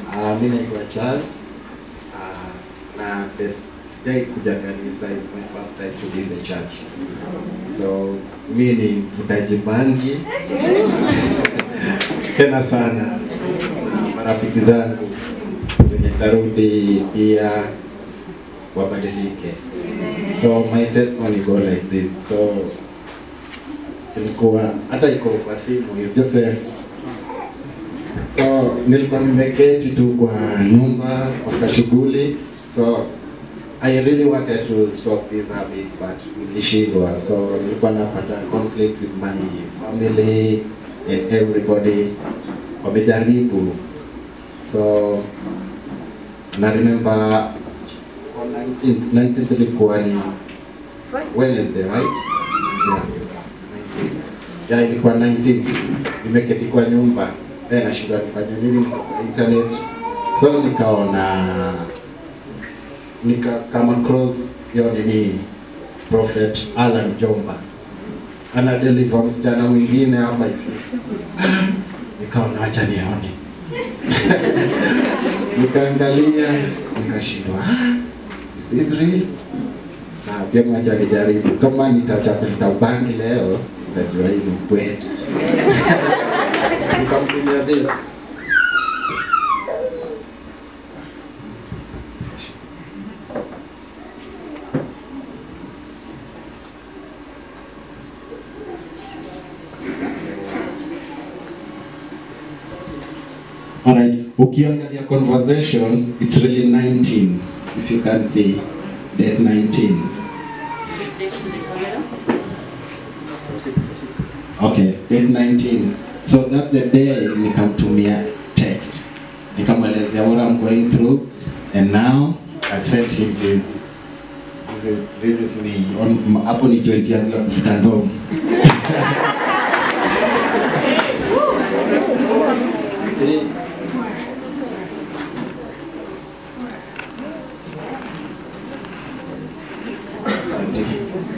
Uh, mi naitwa Charles uh, na des- sijai kuja kanisa is my first time to be in the church. So mi ni mvutaji bangi tena sana. Na marafiki zangu wenye tarudi pia wabadilike. So my testimony go like this. So ilikuwa hata iko kwa simu is just a so nilikuwa nimeketi tu kwa nyumba after shughuli so I really wanted to stop this habit but nilishindwa so nilikuwa napata conflict with my family and everybody wamejaribu so na remember on 19th 19th ilikuwa ni Wednesday right yeah 19th yeah ilikuwa 19 nimeketi kwa nyumba eh nashindwa nifanye nini kwa internet so nikaona nika kama cross hiyo nini prophet Alan Jomba ana deliver msichana mwingine hapa hivi nikaona acha nione nikaangalia nikashindwa "Ah, is this real Sawa, pia mwacha nijaribu. Kama nitaacha kuvuta bangi leo, najua hii ni ukweli. Nikamtumia this. Alright, ukiangalia conversation, it's really 19, if you can see, date 19. Okay, date 19. So that the day nikamtumia text. Nikamwelezea what I'm going through and now I sent him this. This is, this is me. On, hapo ni joint yangu ya kuvuta ndogo. See? Asante.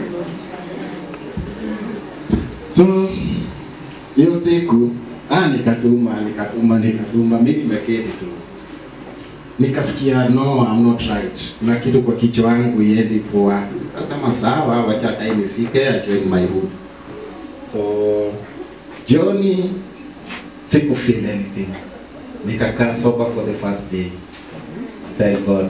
So hiyo siku ah, nikatuma nikatuma nikatuma, mimi nimeketi tu, nikasikia no, I'm not right, na kitu kwa kichwa yangu iendi poa. Kasema sawa, wacha time ifike, I join my hood. So jioni siku feel anything, nikakaa sober for the first day. Thank God.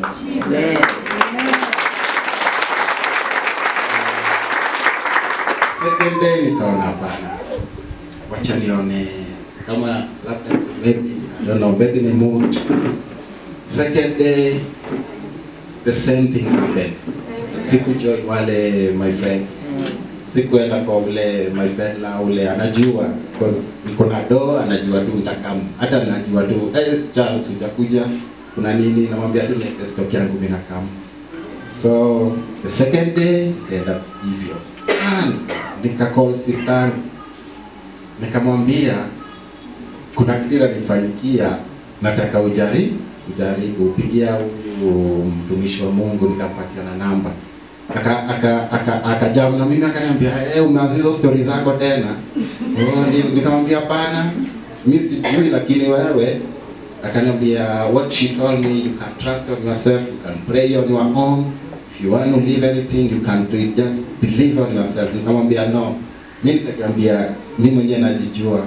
Second day nikaona hapana, wacha nione kama labda maybe I don't know, maybe ni mood. Second day the same thing happened. Sikujoin wale my friends, sikuenda kwa ule my bedla ule anajua because niko na do, anajua tu nitakam, hata najua tu eh, Charles hujakuja, kuna nini, namwambia tu niweke stock yangu mimi nakam. So the second day ikaenda hivyo Ah, nikacall sister yangu nikamwambia kuna kitu inanifanyikia, nataka ujaribu ujaribu, pigia huyu mtumishi wa Mungu, nikampatia na namba aka aka aka akajam na mimi akaniambia, eh, umeanza hizo story zako tena? Oh, ni- nikamwambia hapana, mimi sijui, lakini wewe akaniambia what she told me you can trust on yourself you can pray on your own if you want to leave anything you can do it just believe on yourself nikamwambia no mimi nikakwambia mimi mwenyewe najijua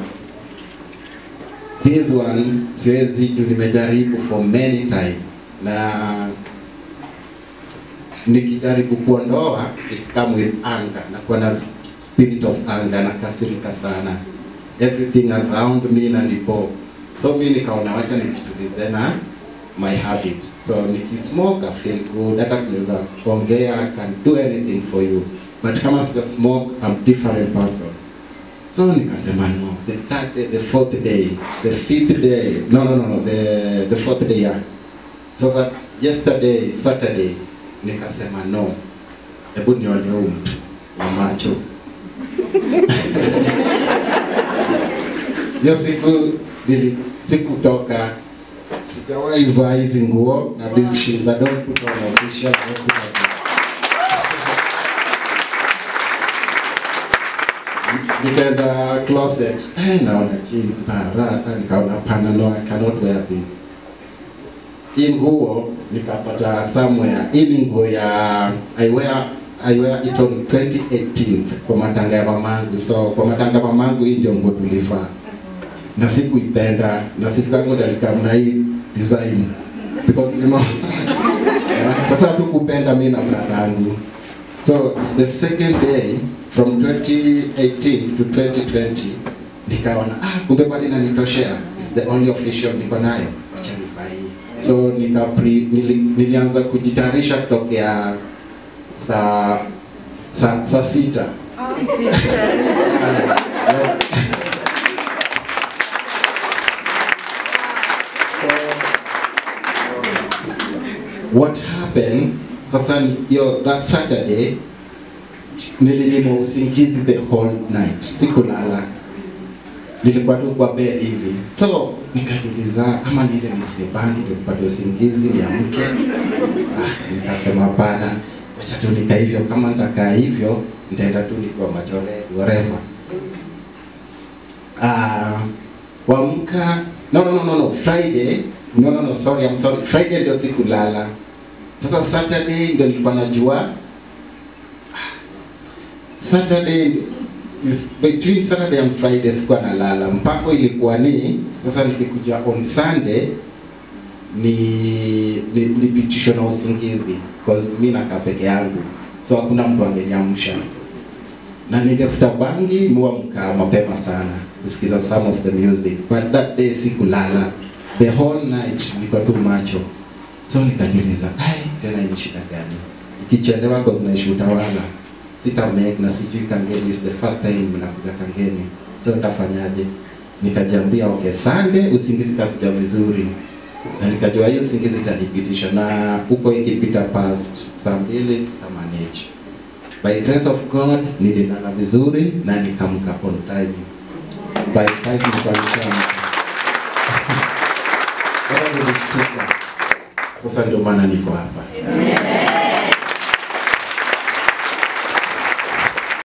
this one siwezi juu nimejaribu for many time na nikijaribu kuondoa it's come with anger nakuwa na spirit of anger nakasirika sana everything around me na nipo so mi nikaona wacha nijitulize na my habit so nikismoke I feel good hata tunaweza ongea I can do anything for you but kama sija smoke I'm different person so nikasema no the third day the fourth day the fifth day no no no, no the the fourth day yeah. sasa yesterday saturday nikasema no hebu nione huyu mtu wa macho hiyo siku nili sikutoka sijawahi vaa hizi nguo na these shoes I don't put on official I don't put on nikaenda closet eh, naona jeans na raha nikaona pana no I cannot wear this hii nguo nikapata somewhere hii ni nguo ya I wear I wear it on 2018 kwa matanga ya mamangu so kwa matanga ya mamangu hii ndio nguo tulivaa na sikuipenda na sisi zangu ndio nikamna hii design because you know yeah, sasa hatukupenda mimi na brada yangu so it's the second day from 2018 to 2020 nikaona ah kumbe bado inanitoshea it's the only official niko nayo acha nivae hii. so nika pre, nili, nilianza kujitayarisha kutokea saa saa saa sita Yeah. what happened sasa ni- hiyo that saturday nilinyimwa usingizi the whole night sikulala nilikuwa tu kwa bed hivi so nikajiuliza ama niende nifike bangi ndio nipate usingizi niamke ah, nikasema hapana wacha tu nika hivyo kama nitakaa hivyo nitaenda tu nikiwa machore whatever ah kuamka no, no, no, no, no. Friday no, no, no, sorry, I'm sorry. Friday ndio sikulala. Sasa Saturday ndio nilikuwa najua Saturday is between Saturday and Friday sikuwa nalala. Mpango ilikuwa ni sasa nikikuja on Sunday ni ni- nipitishwe na usingizi because mimi nakaa peke yangu, so hakuna mtu angeniamsha na ningefuta bangi muamka mapema sana kusikiza some of the music but that day sikulala the whole night niko tu macho so nikajiuliza ai tena ni shida gani ikichelewa kwa zinaishi utawala sita make na sijui kangeni is the first time mnakuja kangeni so nitafanyaje nikajiambia okay Sunday usingizi kakuja vizuri na nikajua hiyo usingizi itanipitisha na huko ikipita past saa mbili sitamanage by grace of God nililala vizuri na nikamka on time. By 5 nilikuwa nishaamka. Bora nilishtuka. Sasa ndio maana niko hapa.